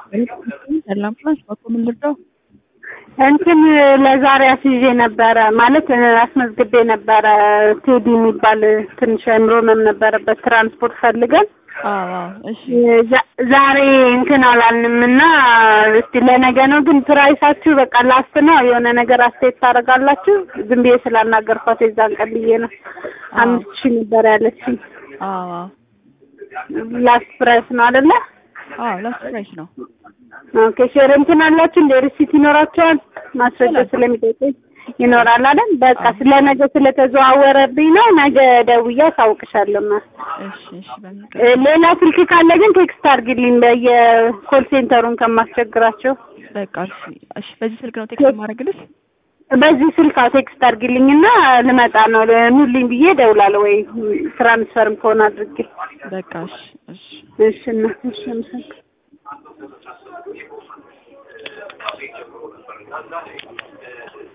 ሰላም ፕላስ በኮምን ልርዳው? እንትን ለዛሬ አስይዤ ነበረ ማለት አስመዝግቤ ነበረ። ቴዲ የሚባል ትንሽ አእምሮ ህመም ነበረበት ትራንስፖርት ፈልገን አዎ እሺ ዛ- ዛሬ እንትን አላልንም እና እስቲ ለነገ ነው ግን ፕራይሳችሁ በቃ ላስት ነው የሆነ ነገር አስተያየት ታደርጋላችሁ? ዝም ብዬ ስላናገርኳት የዛን ቀን ብዬ ነው። አምስት ሺህ ነበር ያለችኝ። አዎ ላስት ፕራይስ ነው አይደለ? አዎ ላስት ፕራይስ ነው። ኦኬ ሼር እንትን አላችሁ እንደ ሪሲት ይኖራችኋል? ማስረጃ ስለሚጠይቀኝ ይኖራል አይደል? በቃ ስለ ነገ ስለተዘዋወረብኝ ነው። ነገ ደውዬ አሳውቅሻለሁ። ማ እሺ እሺ በሚቀ እ ሌላ ስልክ ካለ ግን ቴክስት አድርግልኝ በየኮል ሴንተሩን ከማስቸግራቸው። በቃ እሺ እሺ በዚህ ስልክ ነው ቴክስት ማድረግልሽ? በዚህ ስልክ አዎ ቴክስት አድርግልኝና ልመጣ ነው ኑልኝ ብዬ እደውላለሁ ወይ ትራንስፈርም ከሆነ አድርጌ በቃ እሺ እሺ እሺ እና እሺ አመሰግናለሁ።